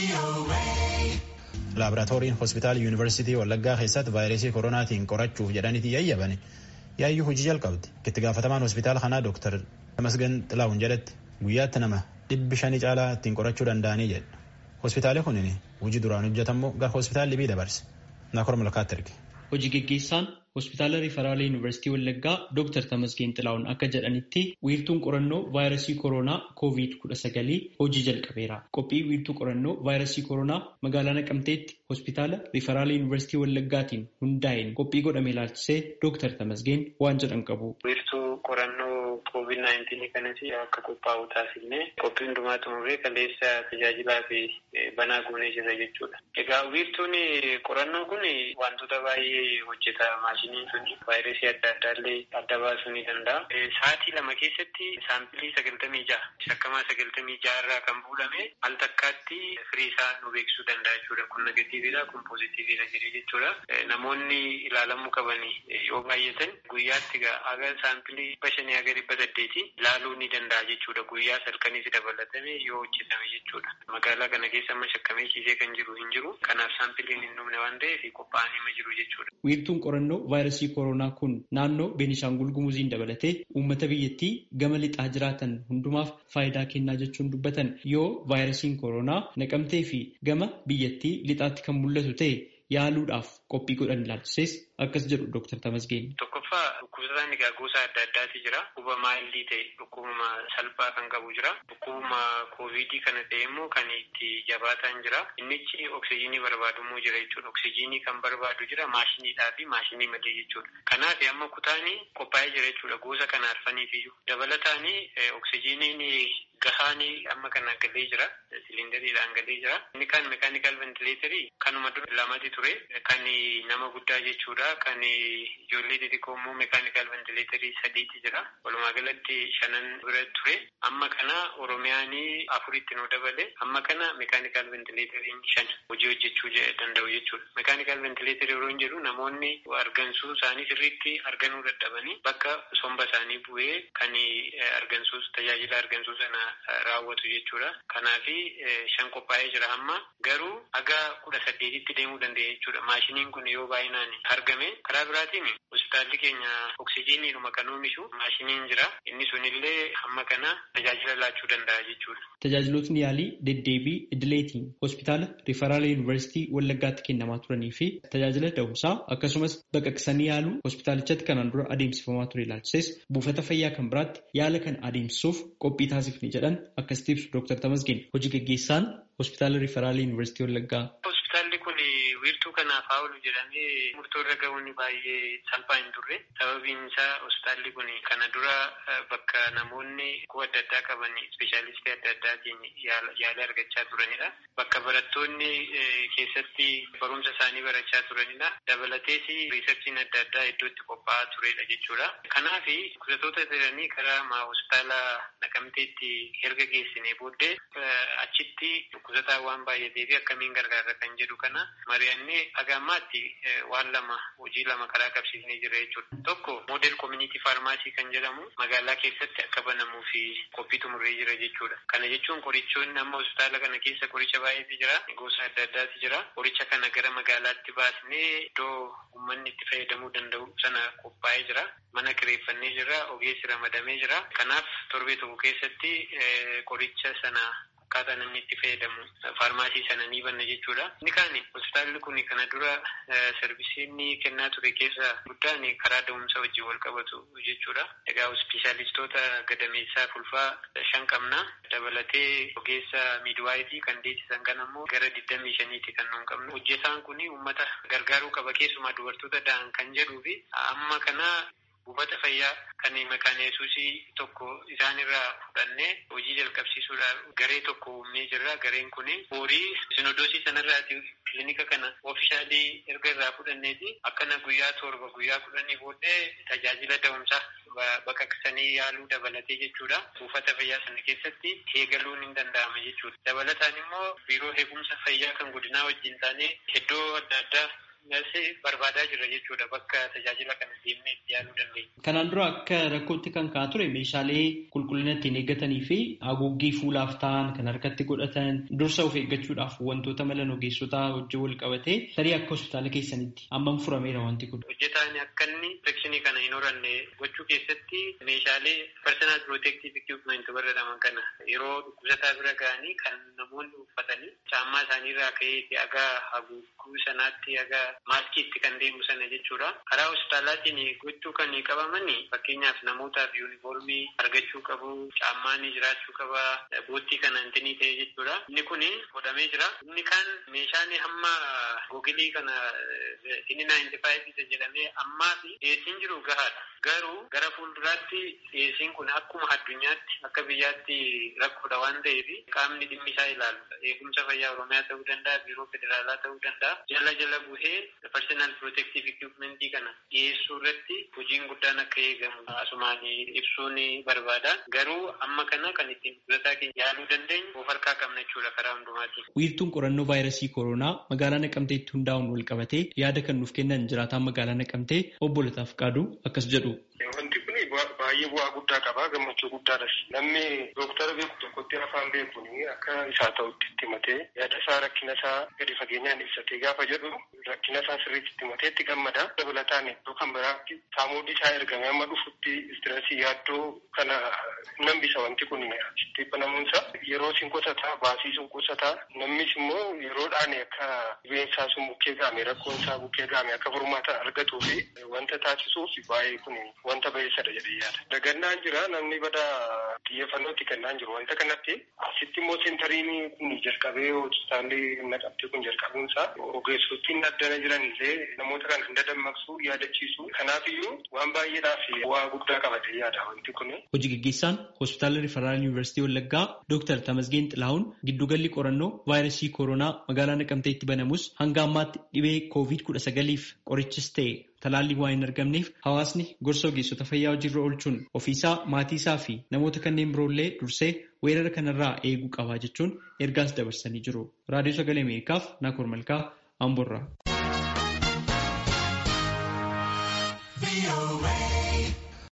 laaboraatooriin hospitaala yuunivarsiitii wallaggaa keessatti vaayirasii koronaatiin qorachuuf jedhaniiti yayyabani yaayyuu hojii jalqabdi itti gaafatamaan hospitaala kanaa dooktar Tamasgan Xilaawun jedhetti guyyaatti nama dhibbi shanii caalaa ittiin qorachuu danda'anii jedha hospitaalli kunin hojii duraan hojjetamu gara hospitaalli bii dabarse naakor malkaatti erge. Hojii geggeessaan hospitaala riifaraala yuunivarsiitii wallaggaa dooktar Tamasgeen Xilaawun akka jedhanitti wiirtuun qorannoo vaayirasii koronaa koovid kudha sagalii hojii jalqabeera. Qophii wiirtuu qorannoo vaayirasii koronaa magaalaa Naqamteetti hospitaala riifaraala yuunivarsiitii wallaggaatiin hundaa'een qophii godhame ilaalchisee dooktar Tamasgeen waan jedhan qabu. Wiirtuu qorannoo koovid naayintiinii kanas akka qophaa'u taasifne qophii hundumaa xumurree kaleessa tajaajilaa fi banaa goonee jira jechuudha. Egaa wiirtuun qorannoo kun wantoota baay'ee hojjeta maashiniin sun vaayirasii adda addaallee adda baasuu ni danda'a. Sa'aatii lama keessatti saampilii sagaltamii ja'a shakkamaa sagaltamii ja'a irraa kan fuudhame al takkaatti firii isaa nu beeksisuu danda'a jechuudha. Kun negatiiviidha kun poozitiiviidha jedhee jechuudha. Namoonni ilaalamuu qaban yoo baay'atan guyyaatti aga saampilii dhibba shanii aga dhibba saddeeti ilaaluu ni danda'a jechuudha. Guyyaa salkanis dabalatame yoo hojjetame jechuudha. Magaalaa kana keessa amma shakkamee ciisee kan jiru hin jiru. Kanaaf saampiliin hin dhumne waan ta'eef qophaa'anii ma jiru jechuudha. Wiirtuun qorannoo vaayirasii koronaa kun naannoo Beenishaangul Gumuziin dabalatee uummata biyyattii gama lixaa jiraatan hundumaaf faayidaa kennaa jechuun dubbatan yoo vaayirasiin koronaa naqamtee fi gama biyyattii lixaatti kan mul'atu ta'e yaaluudhaaf qophii godhan ilaalchises akkas jedhu Dr. Tamasgeen. Tokkoffaa dhukkubsataan egaa gosa adda addaati jira. Dhukkuba maayildii ta'e dhukkubuma salphaa kan qabu jira. Dhukkubuma koovidii kana ta'e immoo kan itti jabaataan jira. Innichi oksijiinii barbaadumuu jira jechuudha. Oksijiinii kan barbaadu jira maashiniidhaa fi maashinii malee jechuudha. Kanaaf amma kutaanii qophaa'ee jira jechuudha. Gosa kana arfaniif iyyuu. Dabalataanii oksijiiniin gahaanii amma kana galee jira. Siliindariidhaan galee jira. Inni kan meekaanikal ventileetarii kanuma dura lamati ture. Kan nama guddaa jechuudha. Kan ijoollee xixiqqoo immoo meekaanikal ventileetarii sadiiti jira. Walumaa galatti shanan bira ture. Amma kana Oromiyaanii afuritti nu dabale. Amma kana meekaanikal ventileetariin shan hojii hojjechuu danda'u jechuudha. Meekaanikal ventileetarii yeroo hin jedhu namoonni argansuu isaanii sirriitti arganuu dadhabanii bakka somba isaanii bu'ee kan argansuu tajaajila argansuu sana raawwatu jechuudha. Kanaafi shan qophaa'ee jira amma garuu haga kudha saddeetitti deemuu dandeenya jechuudha. Maashiniin kun yoo baay'inaan argame karaa biraatiin hospitaalli keenya oksijiiniidhuma kan oomishu maashiniin jira. Inni sunillee amma kana tajaajila laachuu danda'a jechuudha. Tajaajilootni yaalii deddeebii idileetiin hospitaala riifaraala yuunivarsiitii Wallaggaatti kennamaa turanii fi tajaajila da'umsaa akkasumas baqaqsanii yaaluu hospitaalichatti kanaan dura adeemsifamaa ture ilaalchises buufata fayyaa kan biraatti yaala kan adeemsisuuf qophii taasifne jedhan akkasitti ibsu Dr. Tamasgeen hojii gaggeessaan hospitaala riifaraala yuunivarsiitii Wallaggaa. Hospitaalli kun wiirtuu kanaaf haa oolu jedhamee murtoo irra gahuun baay'ee salphaa hin turre. Sababiin isaa hospitaalli kun kana dura bakka namoonni dhukkuba adda addaa qaban ispeeshaalistii adda addaatiin yaala argachaa turanidha. Bakka barattoonni keessatti barumsa isaanii barachaa turanidha. Dabalatees riisarchiin adda addaa iddootti qophaa'aa turedha jechuudha. Kanaaf dhukkubsattoota jiranii karaa hospitaala naqamteetti erga geessine booddee achitti dhukkubsataa waan baay'atee fi akkamiin gargaarra kan jedhu kana mari'annee haga ammaatti waan lama hojii lama karaa qabsiisnee jira jechuudha. Tokko moodel koominiitii faarmaasii kan jedhamu magaalaa keessatti akka banamuu fi qophii xumurree jira jechuudha. Kana jechuun qorichoonni amma hospitaala kana keessa qoricha baay'eetu jira. Gosa adda addaatu jira. Qoricha kana gara magaalaatti baasnee iddoo uummanni itti fayyadamuu danda'u sana qophaa'ee jira. Mana kireeffannee jira. Ogeessi ramadamee jira. Kanaaf torbee tokko keessatti qoricha sana akkaataa namni itti fayyadamu faarmaasii sana ni banna jechuudha. Inni kaan hospitaalli kun kana dura sarvisiin kennaa ture keessa guddaan karaa da'umsa wajjin wal qabatu jechuudha. Egaa ispeeshaalistoota gadameessaa fulfaa shan qabna. Dabalatee ogeessa miidwaayifii kan deessisan kan ammoo gara digdamii shaniiti kan nuun qabnu. Hojjetaan kun uummata gargaaruu qaba keessumaa dubartoota da'an kan jedhuu fi amma kana buufata fayyaa kan maqaan yesuusii tokko isaanirraa fudhannee hojii jalqabsiisuudhaaf garee tokko uumnee jirra. Gareen kun horii sinodoosii sanarraati kilinika kana oofishaalii erga irraa fudhanneeti akkana guyyaa torba guyyaa kudhanii booddee tajaajila da'umsaa baqaqsanii yaaluu dabalatee jechuudha. Buufata fayyaa sana keessatti eegaluun hin danda'ama jechuudha. Dabalataan immoo biiroo eegumsa fayyaa kan godinaa wajjin taanee iddoo adda addaa barbaadaa jira jechuudha bakka tajaajila kana deemnee itti yaaluu dandeenya. Kanaan dura akka rakkootti kan ka'aa ture meeshaalee qulqullina ittiin eeggatanii fi haguuggii fuulaaf ta'an kan harkatti godhatan dursa of eeggachuudhaaf wantoota malan ogeessotaa wajjin wal qabatee tarii akka hospitaala keessanitti hammam furameera wanti kun. Hojjetaan akka inni infekshinii kana hin horanne gochuu keessatti meeshaalee personal protective equipment jedhaman kana yeroo dhukkubsataa bira ga'anii kan namoonni uffatanii caammaa isaaniirraa ka'ee haga haguugguu sanaatti haga maaskiitti kan deemu sana jechuudha. Karaa hospitaalaatiin gochuu kan qabaman fakkeenyaaf namootaaf yuunifoormii argachuu qabu, caammaan jiraachuu qaba, boottii kana intinii ta'e jechuudha. Inni kun godhamee jira. Inni kaan meeshaan hamma googilii kana inni naayinti faayiv jedhamee ammaa fi dhiyeessiin jiru gahaadha. Garuu gara fuulduraatti dhiyeessiin kun akkuma addunyaatti akka biyyaatti rakkoodha waan ta'eef qaamni dhimmi isaa ilaalu eegumsa fayyaa oromiyaa ta'uu danda'a biiroo federaalaa ta'uu danda'a jala jala buhee personal protective equipmentii kana dhiyeessuu irratti hojiin guddaan akka eegamu asumaan ibsuun barbaada garuu amma kana kan ittiin dhukkubsataa keenya yaaluu dandeenyu of harkaa qabna jechuudha karaa hundumaatiin. Wiirtuun qorannoo vaayirasii koronaa magaalaa Naqamteetti hundaa'uun wal qabatee yaada kan nuuf kennan jiraataan magaalaa Naqamtee obbo Lataaf Qaaduu akkas jedhu. Wanti kun baay'ee bu'aa guddaa qaba gammachuu guddaadhas namni dooktara beeku tokkotti afaan beekuun akka isaa ta'utti itti himatee yaada isaa rakkina isaa gadi fageenyaan ibsatee gaafa jedhu rakkina isaa sirriitti itti himatee itti gammada dabalataan iddoo kan biraatti saamuuddi isaa ergame amma dhufutti istireesii yaaddoo kana nambisa wanti kun asitti banamuunsa yeroo sin qusataa baasii sun qusataa namnis immoo yeroodhaan akka dhibeensaa sun bukkee gaame rakkoon isaa bukkee gaame akka furmaata argatuu fi wanta taasisuuf baay'ee kun wanta baay'isadha jedhee yaada. Dagannaan jira namni bada xiyyeeffannootti kennaan jiru wanta kanatti asitti immoo seentariin kun jalqabee hospitaalli naqamtee kun jalqabuunsaa ogeessottiin addana jiran illee namoota kana hin dadammaqsu yaadachiisu kanaafiyyuu waan baay'eedhaaf bu'aa guddaa qabatee yaada wanti kun. Hojii gaggeessaan hospitaala Rifaraal Yuunivarsiitii Wallaggaa Dooktar Tamasgeen Xilahuun giddugalli qorannoo vaayirasii koronaa magaalaa Naqamteetti banamus hanga ammaatti dhibee koovid kudha sagaliif qorichis ta'e talaalli waa hin argamneef hawaasni gorsa ogeessota fayyaa hojiirra oolchuun ofiisaa maatii isaa fi namoota kanneen biroollee dursee weerara kanarraa eeguu qabaa jechuun ergaas dabarsanii jiru. Raadiyoo Sagalee Ameerikaaf Naakoor Malkaa Amboorraa.